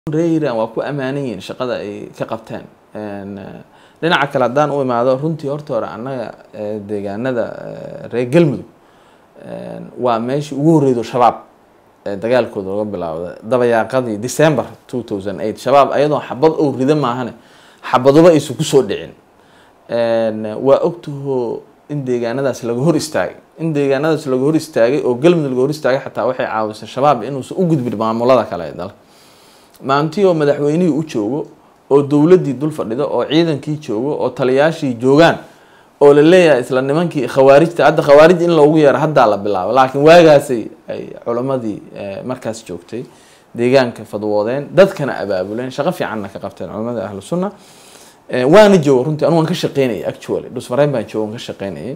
reeran waa ku ammaanan yihiin shaqada ay ka qabteen dhinaca kale haddaan u imaado runtii horta hore annaga deegaanada reer galmudug waa meeshii ugu horreydo shabaab dagaalkooda laga bilaawda dabayaaqadii december two thousand eight shabaab ayadoo xabad ou rida maahane xabaduba aysan kusoo dhicin waa ogtaho in deegaanadaas laga hor istaagay in deegaanadaas laga hor istaagay oo galmudug laga hor istaagay xataa waxay caawisay shabaab inuusan u gudbin maamulada kale ee dalka maantii oo madaxweynihii u joogo oo dowladdii dul fadhido oo ciidankii joogo oo taliyaashii joogaan oo la leeyahay isla nimankii khawaarijta hadda khawaarij in loogu yeero haddaa la bilaabo laakiin waagaasay ay culammadii markaas joogtay deegaanka fadwoodeen dadkana abaabuleen shaqo fiicanna ka qabteen culamada ahlu sunna waana joogo runtii anu waan ka shaqeynayay actually dhusmareyn baan joogo waan ka shaqeynayay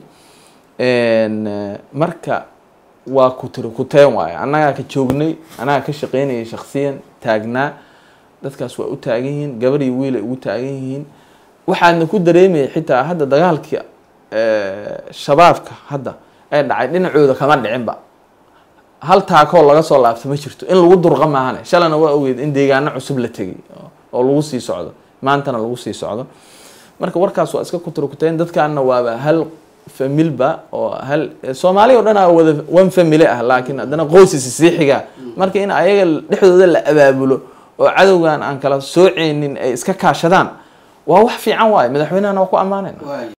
marka waa ku tiri kuteen waayo annagaa ka joognay annagaa ka shaqeynayay shaksiyan taagnaa dadkaas waa u taagan yihiin gabar iyo wiil ay ugu taagan yihiin waxaadna ku dareemayay xitaa hadda dagaalkii shabaabka hadda ee dhacay dhinacooda kama dhicinba hal taakoo laga soo laabto ma jirto in lagu durqa maahane shalana waa ogeed in deegaano cusub la tegay oo lagu sii socdo maantana lagu sii socdo marka warkaas waa iska kuturkuteen dadkaana waaba hal familba oo hal soomaaliya o dhan a wada one family ah laakiin haddana qoysisi sii xigaa marka in ayaga dhexdooda la abaabulo oo cadowgan aan kala sooceynin ay iska kaashadaan waa wax fiican waayo madaxweynehana waa ku ammaanayna